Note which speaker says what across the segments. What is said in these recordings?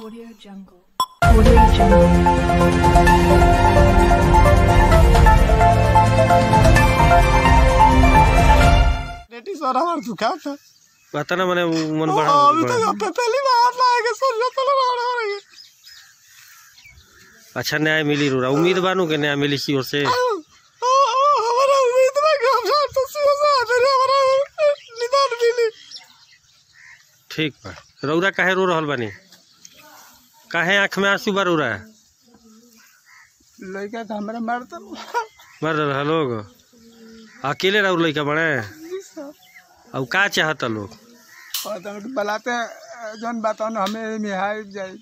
Speaker 1: Audio Jungle. Audio Jungle.
Speaker 2: रेटी सर हमार दुखा था
Speaker 3: पता ना मैंने मन बढ़ा
Speaker 2: अभी तक अब पहली बार लाएगा सर जो तो लड़ा हो रही है
Speaker 3: अच्छा न्याय मिली रोरा उम्मीद बानू के न्याय मिली सी ओर से
Speaker 2: आ, आ, हमारा उम्मीद में कि हम शायद तो सीधा सा मेरे हमारा निदान मिली
Speaker 3: ठीक बा रौरा काहे रो रहल बानी काहे आँख में आंसू बा रौरा
Speaker 2: लड़का था हमारा मरता
Speaker 3: मर रहा लोग अकेले रहो लड़का बड़े अब का चाहता लोग
Speaker 2: पता नहीं बलाते जौन बताओ ना हमें मिहाई जाए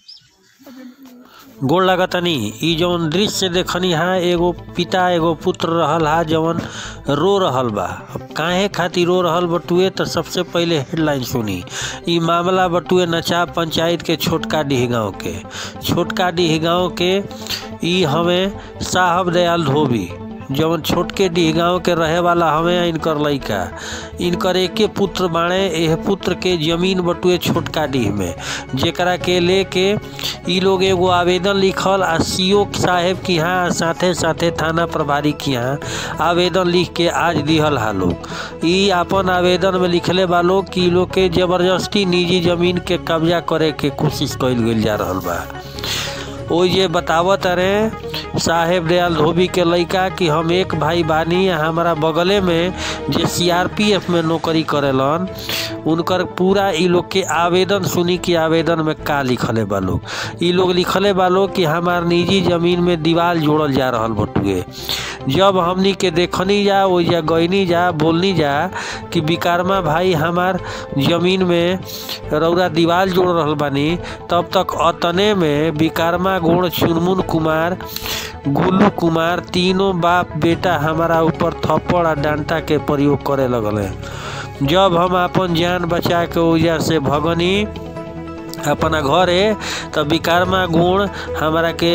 Speaker 3: गोड़ लगतनी ई जौन दृश्य देखनी हा एगो पिता एगो पुत्र रहल हा जवन रो रहल बा अब काहे खातिर रो रहल बटुए तो सबसे पहले हेडलाइन सुनी ई मामला बटुए नचा पंचायत के छोटका डीह गाँव के छोटका डीह गाँव के ई हमें साहब दयाल धोबी जवन छोटके डीह गाँव के रहे वाला हमें इनकर लइका इनकर एके पुत्र बाणे एह पुत्र के जमीन बटुए छोटका डीह में जेकरा के लेके ई लोग एगो आवेदन लिखल आ सीओ साहेब के यहाँ साथे साथे थाना प्रभारी के यहाँ आवेदन लिख के आज दिहल हा लोग ई आपन आवेदन में लिखले बा लोग कि ई लोग के जबरदस्ती निजी जमीन के कब्जा करे के कोशिश कइल गइल जा रहल बा ओ ये बतावत रहे साहेब दयाल धोबी के लइका कि हम एक भाई बानी आ हमारा बगले में जे सीआरपीएफ में नौकरी करेलन उनकर पूरा ई लोग के आवेदन सुनी कि आवेदन में का लिखले बा लोग ई लोग लिखले बा लोग कि हमार निजी जमीन में दीवार जोड़ल जा रहल बटुए जब हमनी के देखनी जा ओ जा गईनी जा बोलनी जा कि विकारमा भाई हमार जमीन में रौरा दीवार जोड़ रहल बानी तब तक अतने में विकारमा गोड़ चुनमुन कुमार गुल्लू कुमार तीनों बाप बेटा हमारा ऊपर थप्पड़ आ डांटा के प्रयोग करे लगले जब हम अपन जान बचा के ओजा से भगनी अपना घरे तब विकारमा गुण हमारा के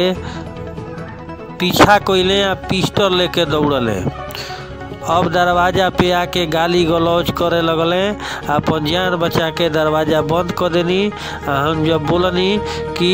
Speaker 3: पीछा कइले आ पिस्टल लेके दौड़ले अब दरवाजा पे आके गाली गलौज करे लगले अपन जान बचा के दरवाजा बंद कर देनी आ हम जब बोलनी कि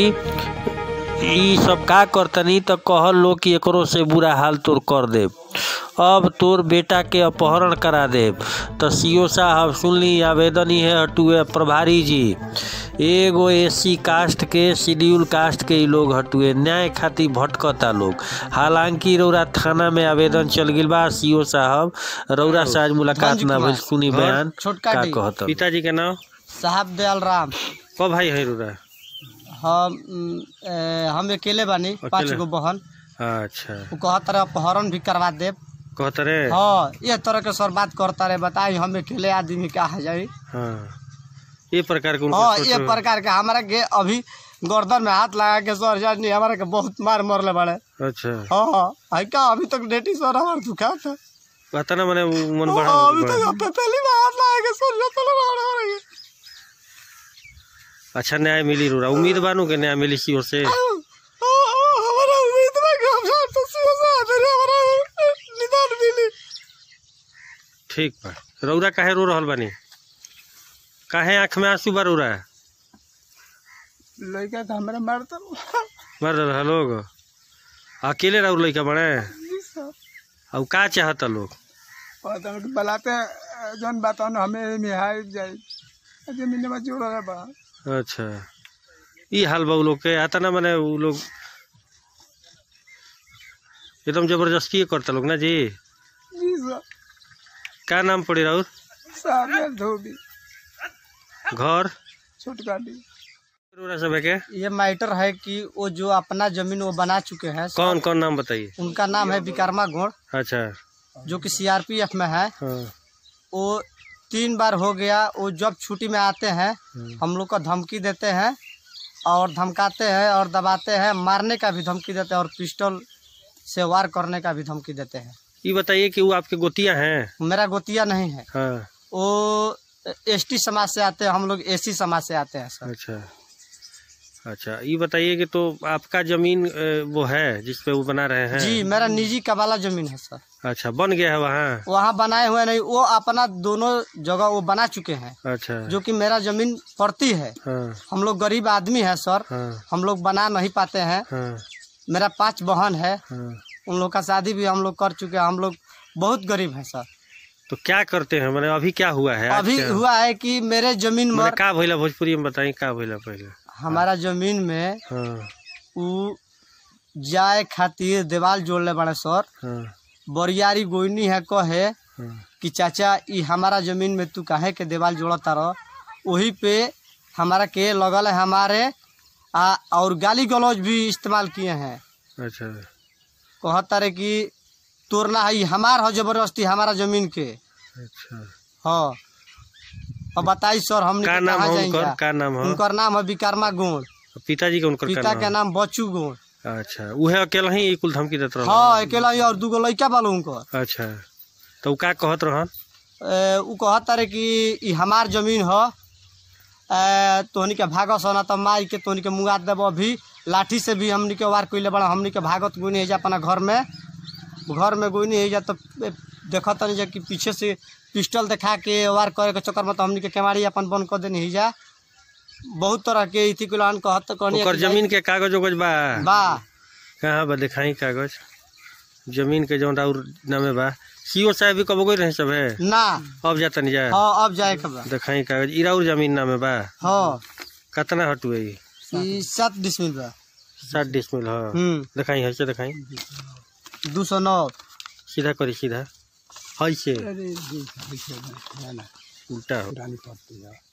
Speaker 3: ई सब का करतनी तो कहल लोग कि एकरो से बुरा हाल तोर कर देब अब तोर बेटा के अपहरण करा देब तो सीओ साहब सुनली आवेदन ही है हटुए प्रभारी जी एगो एससी कास्ट के शेड्यूल कास्ट के ई लोग हटुए न्याय खातिर भटकता लोग हालांकि रौरा थाना में आवेदन चल गिल बा सीओ साहब रौरा से आज मुलाकात
Speaker 2: धनजी
Speaker 3: ना भइल
Speaker 2: कुमार।
Speaker 3: सुनी बयान
Speaker 2: छोटका
Speaker 3: का
Speaker 2: डी।
Speaker 3: कहत पिताजी के नाम
Speaker 2: साहब दयाल राम
Speaker 3: क भाई है रौरा
Speaker 2: हम उम, ए, हम अकेले बानी पाँच
Speaker 3: अकेले?
Speaker 2: गो बहन
Speaker 3: अच्छा
Speaker 2: वो कहत रहे अपहरण भी करवा देब
Speaker 3: कहत रे
Speaker 2: हाँ ये तरह के सर बात करता रहे बताई हम अकेले आदमी का है जाई
Speaker 3: हाँ ये प्रकार के उनका
Speaker 2: हाँ
Speaker 3: सोच
Speaker 2: ये
Speaker 3: रहे-
Speaker 2: प्रकार के हमारा के अभी गर्दन में हाथ लगा के सर जानी हमारा के बहुत मार मरले बड़े
Speaker 3: अच्छा
Speaker 2: हाँ हाँ है का अभी तक डेटी सर हमारा दुखा था
Speaker 3: पता ना मैंने मन बढ़ा
Speaker 2: हाँ, अभी तक अब पहली बार हाथ लगा के सर जो तो लड़ा हो रही है
Speaker 3: अच्छा न्याय मिली रोरा उम्मीद बानू के न्याय मिली सी ओर से
Speaker 2: आ, आ, हमारा उम्मीद में कि हम शायद तो सीधा सा मेरे हमारा निदान मिली
Speaker 3: ठीक बा रौरा काहे रो रहल बानी काहे आँख में आंसू बा रौरा
Speaker 2: लड़का था हमारा मरता
Speaker 3: मर रहा लोग अकेले रहो लड़का बड़े अब का चाहता लोग
Speaker 2: पता नहीं बलाते जौन बताओ ना हमें मिहाई जाए जमीन में जोड़ रहा बा
Speaker 3: अच्छा ई हाल बा उ लोग के आता ना मैंने उ लोग एकदम जबरदस्ती करता लोग ना जी
Speaker 2: जी सर
Speaker 3: का नाम पड़ी राउर
Speaker 2: सामने धोबी
Speaker 3: घर
Speaker 2: छोटका डी
Speaker 3: रौरा सब के
Speaker 2: ये मैटर है कि वो जो अपना जमीन वो बना चुके हैं
Speaker 3: कौन कौन नाम बताइए
Speaker 2: उनका नाम है विकर्मा घोड़
Speaker 3: अच्छा
Speaker 2: जो कि सीआरपीएफ में है
Speaker 3: हाँ
Speaker 2: वो तीन बार हो गया वो जब छुट्टी में आते हैं
Speaker 3: हम्म।
Speaker 2: हम लोग को धमकी देते हैं और धमकाते हैं और दबाते हैं मारने का भी धमकी देते हैं और पिस्टल से वार करने का भी धमकी देते हैं
Speaker 3: ये बताइए कि वो आपके गोतिया हैं
Speaker 2: मेरा गोतिया नहीं है
Speaker 3: हाँ
Speaker 2: वो एसटी समाज से आते हैं हम लोग एसी समाज से आते हैं सर
Speaker 3: अच्छा अच्छा ये बताइए कि तो आपका जमीन अ, वो है जिस पे वो बना रहे हैं
Speaker 2: जी मेरा निजी कबाला जमीन है सर
Speaker 3: अच्छा बन गया है वहाँ
Speaker 2: वहाँ बनाए हुए नहीं वो अपना दोनों जगह वो बना चुके हैं
Speaker 3: अच्छा
Speaker 2: जो कि मेरा जमीन पड़ती है
Speaker 3: हाँ
Speaker 2: हम लोग गरीब आदमी है सर
Speaker 3: हाँ
Speaker 2: हम लोग बना नहीं पाते हैं
Speaker 3: हाँ
Speaker 2: मेरा पांच बहन है
Speaker 3: हाँ
Speaker 2: उन लोग का शादी भी हम लोग कर चुके हैं हम लोग बहुत गरीब है सर
Speaker 3: तो क्या करते हैं मैंने अभी क्या हुआ है आज
Speaker 2: अभी
Speaker 3: क्या?
Speaker 2: हुआ है कि मेरे जमीन
Speaker 3: मैंने
Speaker 2: में
Speaker 3: का भइला भोजपुरी में बताई का भइला पहले
Speaker 2: हमारा जमीन में
Speaker 3: हाँ
Speaker 2: उ जाए खातिर देवाल जोड़ले बड़े सर
Speaker 3: हाँ
Speaker 2: बरियारी गोइनी है कहे
Speaker 3: हाँ
Speaker 2: कि चाचा ई हमारा जमीन में तू काहे के देवाल जोड़ता रह वही पे हमारा के लगल है हमारे आ और गाली गलौज भी इस्तेमाल किए हैं
Speaker 3: अच्छा
Speaker 2: कहता रहे कि तोड़ना है ई हमार हो जबरदस्ती हमारा जमीन के
Speaker 3: अच्छा
Speaker 2: हाँ अब बताई सर हम
Speaker 3: का नाम है
Speaker 2: कहाँ
Speaker 3: उनकर
Speaker 2: जाएंगे
Speaker 3: का नाम है
Speaker 2: उनकर नाम है विकारमा गोड़
Speaker 3: पिताजी का उनकर
Speaker 2: पिता
Speaker 3: का
Speaker 2: के
Speaker 3: नाम
Speaker 2: नाम बच्चू गोड़
Speaker 3: है? अच्छा उहे अकेला ही ई कुल धमकी देत रहल
Speaker 2: हाँ अकेला ही और दूगो लड़का बालो उनकर
Speaker 3: अच्छा तो उ का कहत रहन
Speaker 2: ए, उ कहता रहे कि ई हमार जमीन ह ए, तोहनी के भागो सोना तो मार के तोहनी के मुआ देबो अभी लाठी से भी हमनी के वार कइले बड़ा हमनी के भागत गुनी है जा अपना घर में घर में गुनी है जा तो देखत तनी जा कि पीछे से पिस्टल दिखा के वार करे के चक्कर में तो हमनी के केवाड़ी अपन बंद कर देनी है जा बहुत तरह के इति कुलान कहत कहनी
Speaker 3: ओकर जमीन के कागज उगज बा
Speaker 2: बा
Speaker 3: कहाँ बा दिखाई कागज जमीन के जौन और नामे बा सीओ साहब भी कब गई रहे सब है
Speaker 2: ना
Speaker 3: अब जाता नहीं जा
Speaker 2: हाँ अब जाए के बा
Speaker 3: दिखाई कागज इराउर जमीन नामे बा
Speaker 2: हाँ
Speaker 3: कितना हटुए ई?
Speaker 2: ई सात डिसमिल बा
Speaker 3: सात डिसमिल हाँ
Speaker 2: हम्म
Speaker 3: दिखाई है से दिखाई
Speaker 2: दू सौ नौ
Speaker 3: सीधा करी सीधा है से उल्टा हो